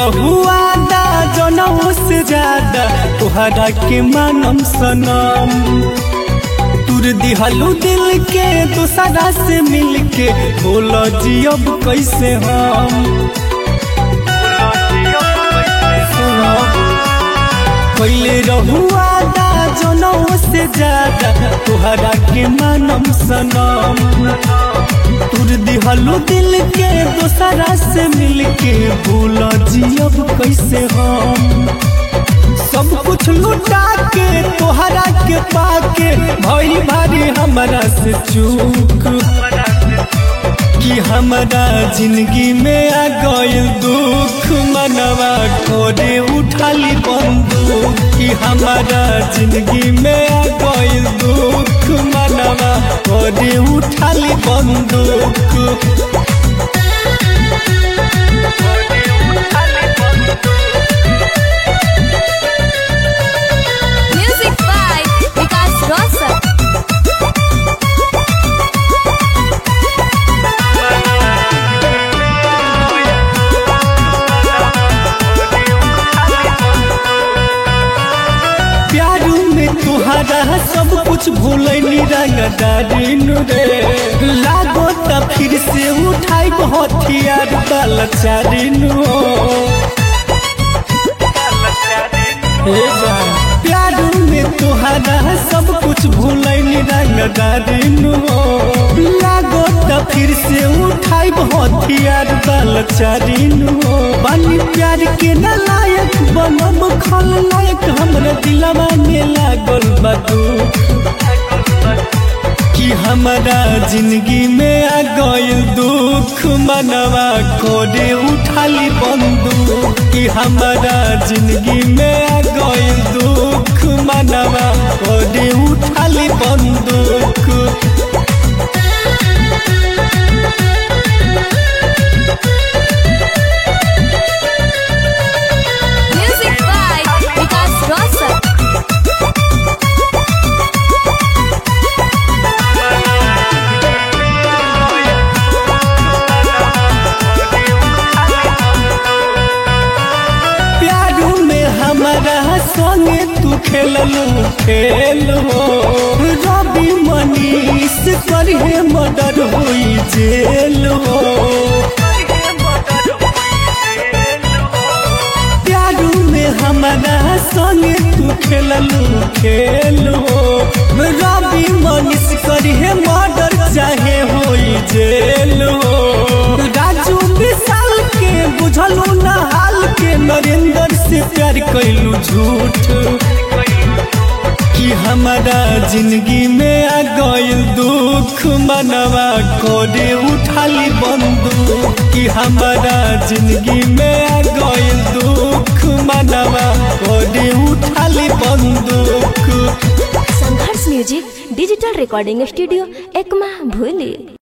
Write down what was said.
रहुआ दा जनऊ से ज्यादा तुहरा के मानम सनम तुर दिहलू दिल के दूसरा से मिल के बोल जियब कैसे हम पहले रहुआ दा जनऊ से ज्यादा तुहरा के मानम सनम तुर दिहलू दिल के दूसरा से मिल के भूल जियब कैसे हम सब कुछ लुटा के तोहरा के पाके भई भारी हमरा से चूक कि हमरा जिंदगी में आ गइल दुख मनवा कोरे उठाली बंदूक कि हमरा जिंदगी में आ गइल दुख मनवा कोरे उठाली बंदूक Music by Vikas Rosa. Pyaru में तुहरा सब कुछ भूलनी रंगदारी रे लागो त फिर से उठाई हथियार बलचारी प्यारू में तुहरा सब कुछ भूलनी रंगदारी लागो त फिर से उठाई हथियार बलचारी बानी प्यार के न लायक बनब खल लायक हमरा दिलवा में लागल बा दुख कि हमरा जिंदगी में आ गइल दुख मनवा कोरे उठाली बंदूक कि हमरा जिंदगी में आ गइल दुख मनवा कोरे उठाली बंदूक Music by Vikas Rosa. Pyaru में हमारा संगे तू खेललू खेल हो रवि मनीष करहे मर्डर होई जेल हो प्यारू में हमारा संगे तू खेललू खेल हो रवि मनीष करहे मर्डर चाहे होई जेल हो राजू विशाल के बुझलू ना हाल के नरेंद्र से प्यार कैलू झूठ कि हमारा जिंदगी में आ गइल दुख मनवा कोरे उठाली बंदूक कि हमारा जिंदगी में आ गइल दुख मनवा कोरे उठाली बंदूक Sangharsh music digital recording studio Ekma भूली